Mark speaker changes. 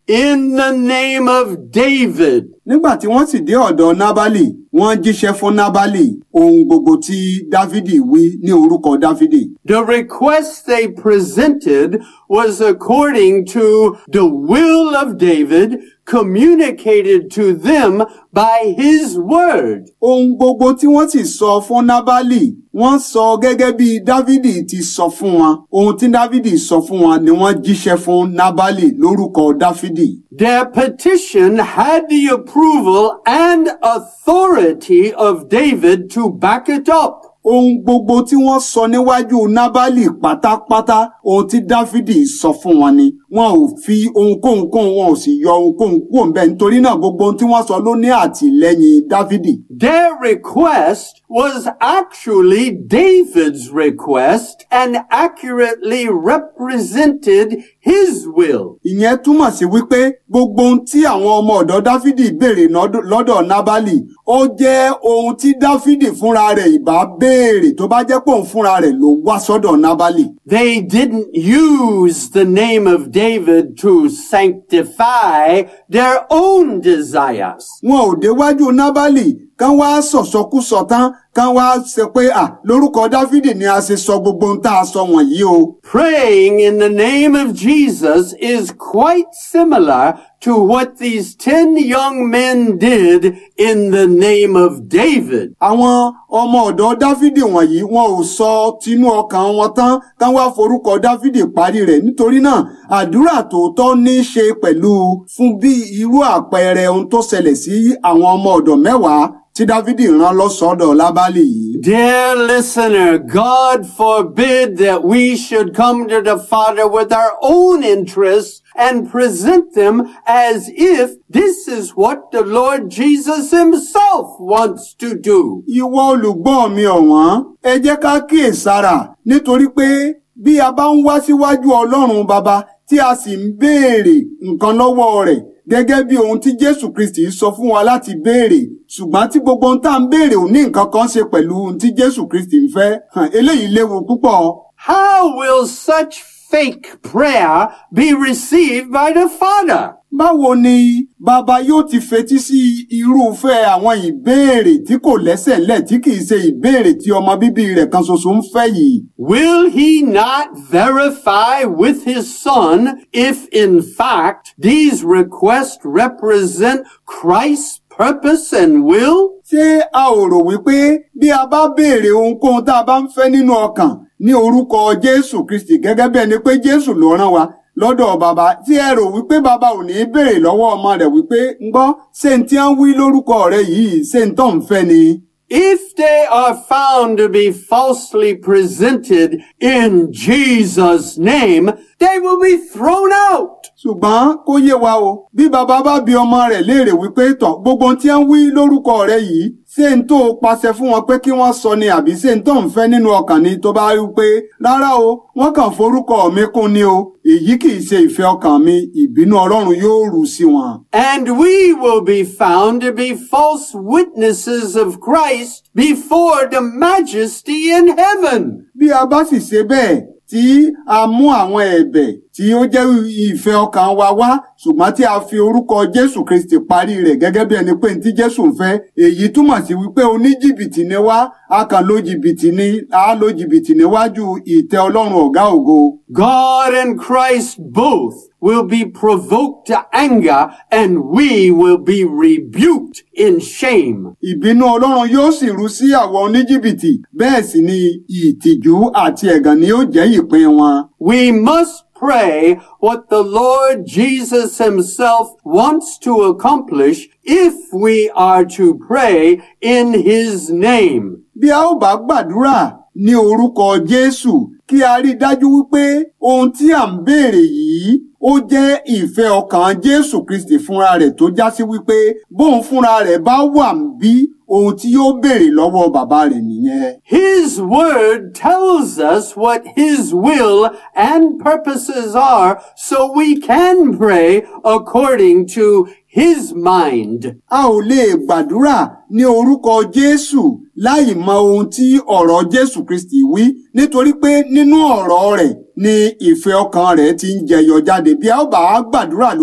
Speaker 1: in the name of David.
Speaker 2: nígbà tí wọ́n sì dé ọ̀dọ̀ nábálì wọ́n jíṣẹ́ fún nábálì ohun gbogbo tí dávidi wí ní orúkọ dávidi.
Speaker 1: The request they presented was according to the will of David communicated to them by his word.
Speaker 2: ohun gbogbo tí wọ́n sì sọ fún nábálì wọ́n sọ gẹ́gẹ́ bí dávidi ti sọ fún wọn ohun tí dávidi sọ fún wọn ni wọ́n jíṣẹ́ fún nábálì lórúkọ dáfídì.
Speaker 1: Their petition had the approval and authority of David to back it up.
Speaker 2: ohun gbogbo tí wọ́n sọ níwájú nábálì pátápátá ohun tí dáfídì sọ fún wọn ni wọn ò fi ohunkóhun kún wọn ò sì yọ ohunkóhun kúrò ńbẹ̀ nítorí náà gbogbo ohun tí wọ́n sọ ló ní àtìlẹ́yìn dáfídì.
Speaker 1: Their request was actually David's request and accurately represented his will.
Speaker 2: ìyẹn túmọ̀ sí wípé gbogbo ohun tí àwọn ọmọ ọ̀dọ̀ dáfídì béèrè nọ́dọ̀- lọ́dọ̀ nábálì ó jẹ́ ohun tí dáfídì fúnra rẹ̀ ìbá béèrè tó bá jẹ́ pé òun fúnra rẹ̀ ló wá sọ́dọ̀ nábálì.
Speaker 1: They didn't use the name of David to sanctify their own desires.
Speaker 2: wọn ò déwájú nábálì kán wá sọ̀sọkúsọ tán kán wá ṣe pé à lórúkọ dáfídì ni a ṣe sọ gbogbo ohun tá a sọ wọ̀nyí o.
Speaker 1: Praying in the name of Jesus is quite similar to what these ten young men did in the name of David.
Speaker 2: àwọn ọmọ ọ̀dọ̀ dáfídì wọ̀nyí wọn ò sọ tinú ọkàn wọn tán kán wá forúkọ dáfídì parí rẹ̀ nítorí náà àdúrà tòótọ́ ní í ṣe pẹ̀lú fún bí irú àpẹẹrẹ ohun tó ṣẹlẹ̀ sí àwọn ọmọ ọ̀dọ̀ mẹ́wàá tí dáfídì rán lọ́sọ̀ọ́dọ̀ lábálì yìí.
Speaker 1: Dear listener, God forbid that we should come to the Father with our own interests and present them as if this is what the Lord Jesus himself wants to do.
Speaker 2: ìwọ olùgbọ́ mi ọ̀wọ́n ẹ jẹ́ ká kíyèsára nítorí pé bí a bá ń wá síwájú ọlọ́run baba tí a sì ń béèrè nǹkan lọ́wọ́ rẹ̀ gẹ́gẹ́ bí ohun tí jésù kristi sọ fún wa láti béèrè ṣùgbọ́n tí gbogbo ohun tá à ń béèrè ò ní nǹkan kan ṣe pẹ̀lú ohun tí jésù kristi ń fẹ́ hàn, eléyìí léwu púpọ̀.
Speaker 1: How will such fake prayer be received by the Father?
Speaker 2: báwo ni bàbá yóò ti fetí sí irúfẹ́ àwọn ìbéèrè tí kò lẹ́sẹ̀ lẹ̀ tí kìí ṣe ìbéèrè tí ọmọ bíbí rẹ̀ kan ṣoṣo ń fẹ́ yìí.
Speaker 1: Will he not verify with his son if in fact these requests represent Christ's purpose and will?
Speaker 2: ṣé a ò rò wípé bí a bá béèrè ohunkóhun tá a bá ń fẹ́ nínú ọkàn ní orúkọ jésù kristi gẹ́gẹ́ bí ẹni pé jésù ló rán wa lọ́dọ̀ bàbá tí ẹ rò wípé bàbá ò ní béèrè lọ́wọ́ ọmọ rẹ̀ wípé ń gbọ́ ṣé n tí ń wí lórúkọ rẹ̀ yìí ṣé n tó ń fẹ́ ni.
Speaker 1: If they are found to be falsely presented in Jesus' name, they will be thrown out.
Speaker 2: ṣùgbọ́n kó yé wa o bí bàbá bá bi ọmọ rẹ̀ léèrè wípé tọ̀ gbogbo ohun tí ń wí lórúkọ rẹ̀ yìí ṣé n tó pàṣẹ fún wọn pé kí wọ́n sọ ni àbí ṣé n tó ń fẹ́ nínú ọkàn ni tó bá rí pé rárá o wọ́n kàn forúkọ mi kún ni o èyí kì í ṣe ìfẹ́ ọkàn mi ìbínú ọlọ́run yóò rú sí wọn.
Speaker 1: And we will be found to be false witnesses of Christ before the majesty in heaven.
Speaker 2: bí a bá sì ṣe bẹ́ẹ̀ tí a mú àwọn ẹ̀bẹ̀ tí ó jẹ́ ìfẹ́ ọkàn wa wá ṣùgbọ́n tí a fi orúkọ jésù kristi parí rẹ̀ gẹ́gẹ́ bí ẹni pé ní tí jésù ń fẹ́ èyí túmọ̀ sí wípé oníjìbìtì ni wá a kàn lo jìbìtì ní a lo jìbìtì níwájú ìtẹ́ ọlọ́run ọ̀gá ògo.
Speaker 1: God and Christ both will be provoked to anger and we will be rebuked in shame.
Speaker 2: ìbínú ọlọ́run yóò sì rú sí àwọn oníjìbìtì bẹ́ẹ̀ sì ni ìtìjú àti ẹ̀gàn ni yóò jẹ́ ìpín wọn.
Speaker 1: We must pray what the Lord Jesus himself wants to accomplish if we are to pray in his name.
Speaker 2: bí a ó bá gbàdúrà ní orúkọ jésù kí a rí i dájú wípé ohun tí à ń béèrè yìí ó jẹ́ ìfẹ́ ọkàn jésù kristi fúnra rẹ̀ tó já sí wípé bóun fúnra rẹ̀ bá wà bí ohun tí yóò béèrè lọ́wọ́ bàbá rẹ̀ nìyẹn.
Speaker 1: His word tells us what his will and purposes are so we can pray according to his mind.
Speaker 2: a ò lè gbàdúrà ní orúkọ jésù láì mọ ohun tí ọ̀rọ̀ jésù kristi wí nítorí pé nínú ọ̀rọ̀ rẹ̀ ni ìfẹ́ ọkàn rẹ̀ ti ń jẹyọ jáde bí a ó bá gbàdúrà